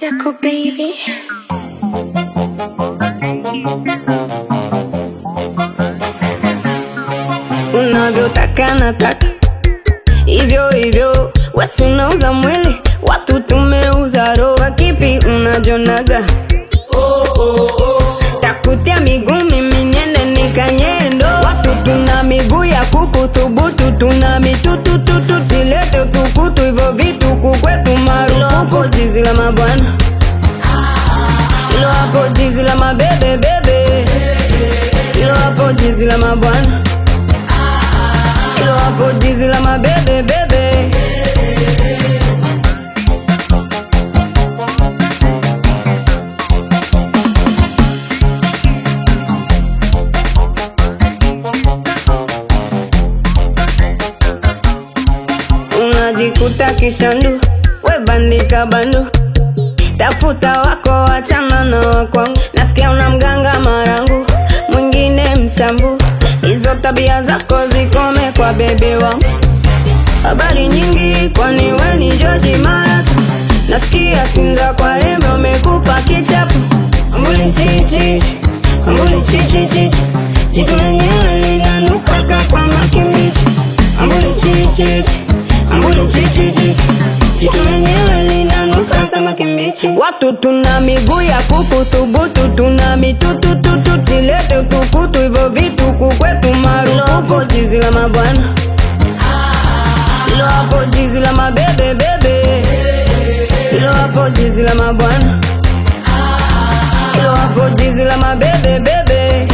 Jaco baby. unavyotaka nataka hivyo hivyo, wesi unauza mwili, watu tumeuza roho. Kwa kipi unajonaga? takutia miguu mimi niende nikanyendo. Watu tuna miguu ya kuku thubutu, tuna mitutututu, silete utukutu, hivyo vitu kukwetu marufuku. Jizi la mabwana ilo hapo, jizi la mabebe bebe, ilo hapo, jizi la mabwana ilo hapo, jizi la mabebe bebe. unajikuta kishandu, we bandika bandu, tafuta wako, wachana na wakwangu. Nasikia una mganga marangu, mwingine msambu, hizo tabia zako zikome kwa bebe wangu. Habari nyingi, kwani we ni George Mara? Nasikia Sinza kwa rembe umekupa kichapo, ambuli chichi, ambuli chichi chichi, jitu lenyewe linanuka kama kimbichi, ambuli chichi ambuli chichi chichi, jitu lenyewe linanuka kama kimbichi. Watu tuna miguu ya kuku thubutu, tuna mitutututu, silete utukutu, hivyo vitu kukwetu marufuku. Jizi la mabwana ilo hapo, jizi la mabebe bebe, ilo hapo, jizi la mabwana ilo hapo, jizi la mabebe bebe.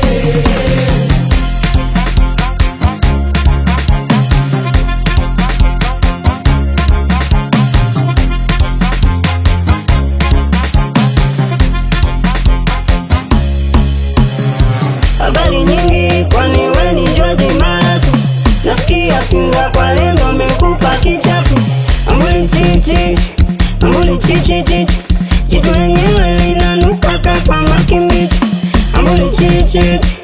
habari nyingi, kwani we ni George Mara? Nasikia Sinza kwa lengo amekupa kichapo, ambuli chichi, ambuli chichi chichi, jitu lenyewe linanuka kama kimbichi, ambuli chichi